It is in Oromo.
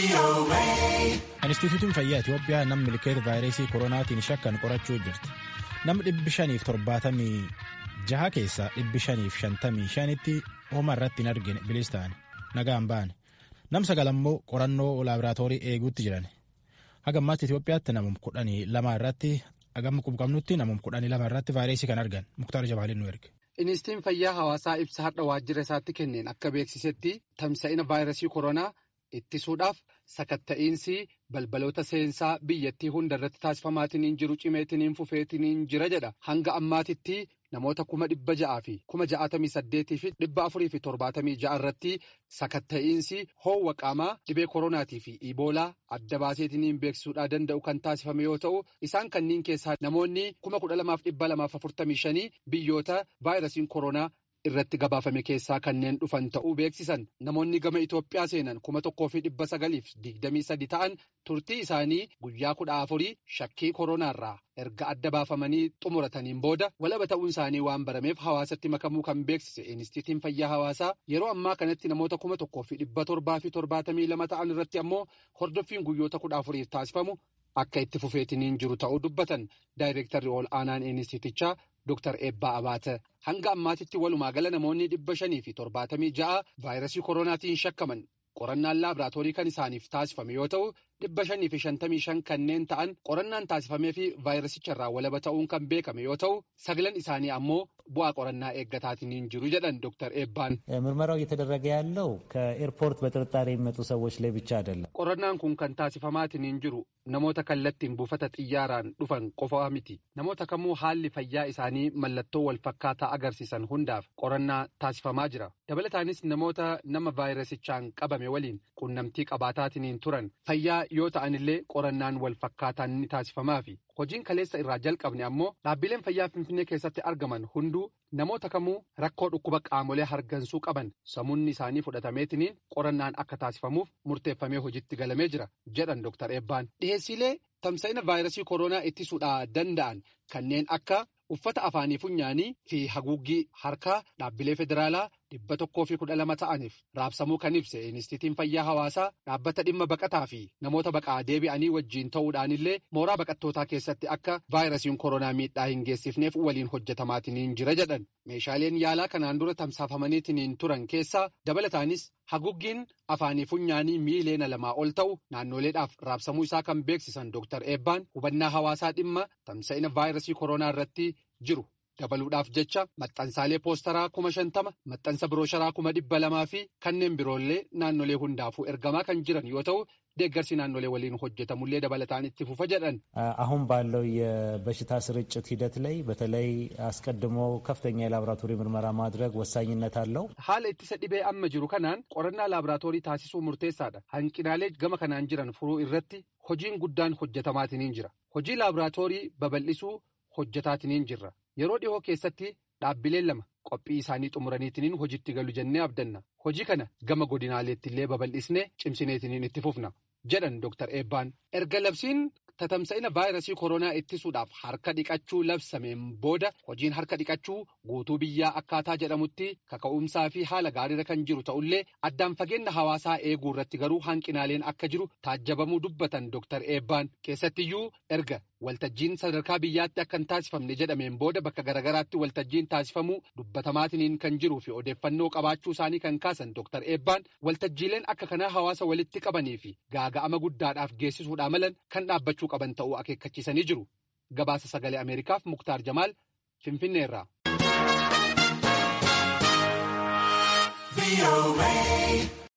Inistituutiin fayyaa Itoophiyaa namni milkeeta vaayirasii koronaatiin shakkan qorachuu jirti. Namni dhibbi shaniif torbaatamii jaha keessaa dhibbi shaniif shantamii shanitti hooma irratti hin argine bilis ta'an nagaan ba'an. Nam sagal ammoo qorannoo laaboraatoorii eeguutti jiran. Haga ammaatti Itoophiyaatti namum kudhanii lama irratti hagam qubqabnutti namum kudhanii lama irratti vaayirasii kan argan Muktaar Jabaalin nu erge. Inistituutiin fayyaa hawaasaa ibsa har'a waajjira isaatti kenneen akka beeksisetti tamsa'ina vaayirasii koronaa ittisuudhaaf sakatta'iinsi balbaloota seensaa biyyattii hunda irratti taasifamaatiin jiru cimeetiin fufeetiin jira jedha hanga ammaatitti namoota kuma dhibba ja'aa fi kuma ja'atamii saddeetii fi dhibba afurii fi torbaatamii ja'a irratti sakatta'iinsi hoowwa qaamaa dhibee koronaatii fi iboolaa adda baaseetiin beeksisuudhaa danda'u kan taasifame yoo ta'u isaan kanniin keessaa namoonni kuma kudha lamaaf dhibba lamaaf afurtamii shanii biyyoota vaayirasiin koronaa. irratti gabaafame keessaa kanneen dhufan ta'uu beeksisan namoonni gama Itoophiyaa seenan kuma tokkoo fi dhibba sagaliif digdamii sadi ta'an turtii isaanii guyyaa kudha afurii shakkii koronaarraa erga adda baafamanii xumurataniin booda walaba ta'uun isaanii waan barameef hawaasatti makamuu kan beeksise inistitiin fayyaa hawaasaa yeroo ammaa kanatti namoota kuma tokkoo fi dhibba torbaa fi torbaatamii lama ta'an irratti ammoo hordoffiin guyyoota kudha afuriif taasifamu akka itti fufeetiniin jiru ta'uu dubbatan daayireektarri ol aanaan inistitichaa. Dr. Eebbaa Abaate hanga ammaatitti walumaa gala namoonni dhibba shanii fi torbaatamii ja'a vaayirasii koronaatiin shakkaman qorannaan laaboraatoorii kan isaaniif taasifame yoo ta'u dhibba shanii fi shantamii shan kanneen ta'an qorannaan taasifamee fi vaayirasicharraa walaba ta'uun kan beekame yoo ta'u sagalan isaanii ammoo bu'aa qorannaa eeggataatiin jiru jedhan Dr. Eebbaan. ምርመራው እየተደረገ ያለው ከኤርፖርት በጥርጣሬ የሚመጡ ሰዎች ላይ ብቻ አይደለም። qorannaan kun kan taasifamaatiin jiru namoota kallattiin buufata xiyyaaraan dhufan qofaa miti namoota kamuu haalli fayyaa isaanii mallattoo wal fakkaataa agarsiisan hundaaf qorannaa taasifamaa jira dabalataanis namoota nama vaayirasichaan qabame waliin qunnamtii qabaataatiin turan fayyaa yoo ta'anillee qorannaan wal fakkaataan ni taasifamaa fi hojiin kaleessa irraa jalqabne ammoo dhaabbileen fayyaa finfinnee keessatti argaman hunduu namoota kamuu rakkoo dhukkuba qaamolee hargansuu qaban samuunni isaanii fudhatameetiniin qorannaan akka taasifamuuf murteeffamee hojiitti galamee jira jedhan Dr. Eebbaan. Dhiheessiilee tamsa'ina vaayirasii koronaa ittisuudhaa danda'an kanneen akka uffata afaanii funyaanii fi haguuggii harkaa dhaabbilee federaalaa dhibba tokkoo fi kudha lama ta'aniif raabsamuu kan ibse inistitiin fayyaa hawaasaa dhaabbata dhimma baqataa fi namoota baqaa deebi'anii wajjiin ta'uudhaanillee mooraa baqattootaa keessatti akka vaayirasiin koronaa miidhaa hin geessifneef waliin hojjetamaatiin jira jedhan meeshaaleen yaalaa kanaan dura tamsaafamaniitiin turan keessaa dabalataanis haguuggiin afaanii funyaanii miileena lamaa ol ta'u naannoleedhaaf raabsamuu isaa kan beeksisan Dr. Eebbaan hubannaa hawaasaa dhimma tamsa'ina vaayirasii koronaa irratti jiru. dabaluudhaaf jecha maxxansaalee poostaraa kuma shantama maxxansa biroosharaa kuma dhibba lamaa fi kanneen biroollee naannolee hundaafuu ergamaa kan jiran yoo ta'u deeggarsi naannolee waliin hojjetamullee dabalataan itti fufa jedhan. አሁን ባለው የበሽታ ስርጭት ሂደት ላይ በተለይ አስቀድሞ ከፍተኛ የላቦራቶሪ ምርመራ ማድረግ ወሳኝነት አለው። haala ittisa dhibee amma jiru kanaan qorannaa laaboraatoorii taasisuu murteessaadha hanqinaalee gama kanaan jiran furuu irratti hojiin guddaan hojjetamaatiin jira hojii laaboraatoorii babal'isuu hojjetaatiin jirra. Yeroo dhihoo keessatti dhaabbileen lama qophii isaanii xumuraniitiin hojiitti galu jennee abdanna. Hojii kana gama godinaaleetti illee babal'isnee cimsineetiin itti fufna jedhan Dr. Eebbaan. Erga labsiin tatamsa'ina vaayirasii koronaa ittisuudhaaf harka dhiqachuu labsameen booda hojiin harka dhiqachuu guutuu biyyaa akkaataa jedhamutti kaka'umsaa fi haala gaariirra kan jiru ta'ullee addaan fageenya hawaasaa eeguu irratti garuu hanqinaaleen akka jiru taajjabamuu dubbatan Dr. Eebbaan keessattiyyuu erga waltajjiin sadarkaa biyyaatti akka hin taasifamne jedhameen booda bakka garagaraatti waltajjiin taasifamuu dubbatamaatiin kan jiruu fi odeeffannoo qabaachuu isaanii kan kaasan Dr. Eebbaan waltajjiileen akka kanaa hawaasa walitti qabanii fi gaaga'ama guddaadhaaf geessisuudhaa malan kan dhaabbachuu qaban ta'uu akeekkachiisanii jiru. Gabaasa sagalee Ameerikaaf Muktaar Jamaal Finfinneerraa.